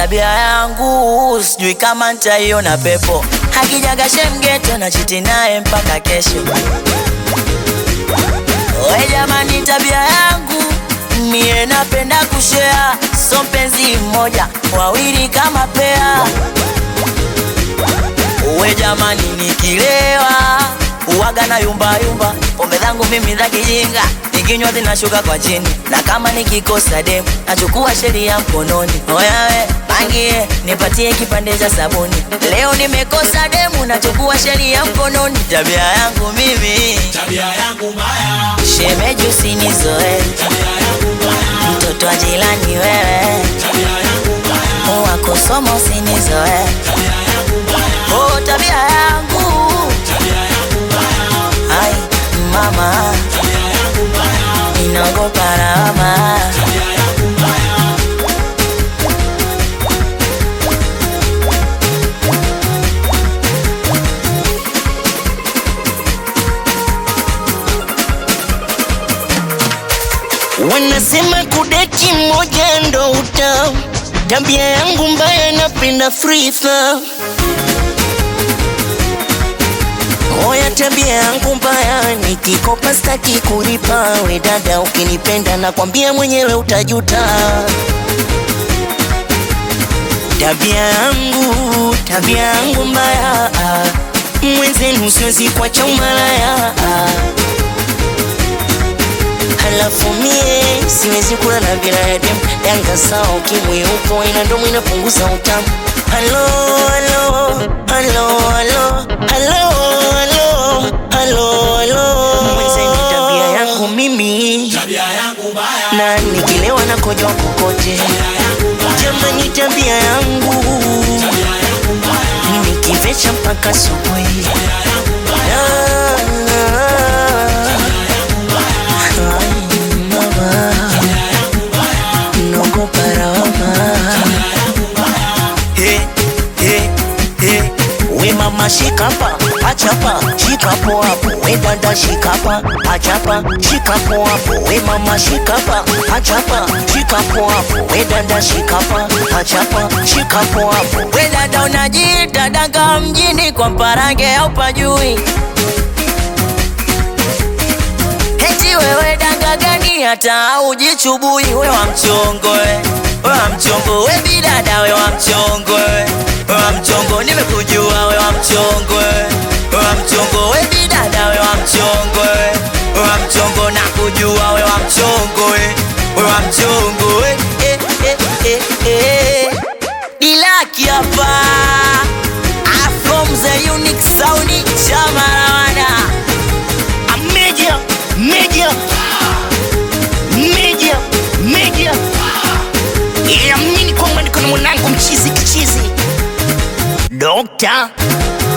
tabia yangu sijui kama nitaiona pepo hakijaga shemgeto na chiti naye mpaka kesho we jamani tabia yangu mie napenda kushea so mpenzi mmoja wawili kama pea we jamani nikilewa uwaga na yumba yumba pombe zangu mimi za kijinga nikinywa zinashuka kwa chini na kama nikikosa demu nachukua sheria mkononi oyawe pangie nipatie kipande cha sabuni leo nimekosa demu nachukua sheria mkononi tabia yangu mimi tabia yangu mbaya, shemeji usinizoe tabia yangu mbaya, mtoto wa jirani wewe tabia yangu mbaya, wakosoma usinizoe tabia yangu mbaya, oh, tabia yangu tabia yangu mbaya, ai mama tabia yangu mbaya, inaogopa lawama tabia yangu mbaya. Wanasema kudeti moja ndo uta tabia yangu mbaya, napenda free throw. Oya, tabia yangu mbaya, nikikopa staki kulipa. We dada, ukinipenda nakwambia mwenyewe utajuta. Tabia yangu, tabia yangu mbaya, mwenzenu siwezi kuacha umalaya Halafu mie siwezi kula na binadamu danga sawa, ukimwi upo ina ndomo inapunguza utamu. Halo, halo, halo, halo, halo, halo, halo, halo. Mwenzeni tabia yangu mimi Tabia yangu mbaya, na nikilewa na kojoa kokote, tabia yangu mbaya, jamani, tabia yangu tabia yangu mbaya, nikivecha mpaka asubuhi. tabia yangu mbaya, Ah, ai, mama, naogopa lawama. He, he, he. We mama shikapa, achapa, shikapo hapo. We dada shikapa, achapa, shikapo hapo. We mama shikapa, achapa, shikapo hapo. We dada shikapa, achapa, shikapo hapo. we dada unajiita danga mjini kwa mparange au pajui heti wewe danga gani hata ujichubui we wa mchongo we we wa mchongo we bidada we wa mchongo we we wa mchongo nimekujua we wa mchongo we we wa mchongo we bidada we wa mchongo we we wa mchongo na kujua we wa mchongo we we wa mchongo we eh, eh, eh, eh. Dilaki hapa Ah, from the unique sound chama rawana A media, media, media, media. Yeah, mimi kwamba niko na mwanangu mchizi kichizi. Dokta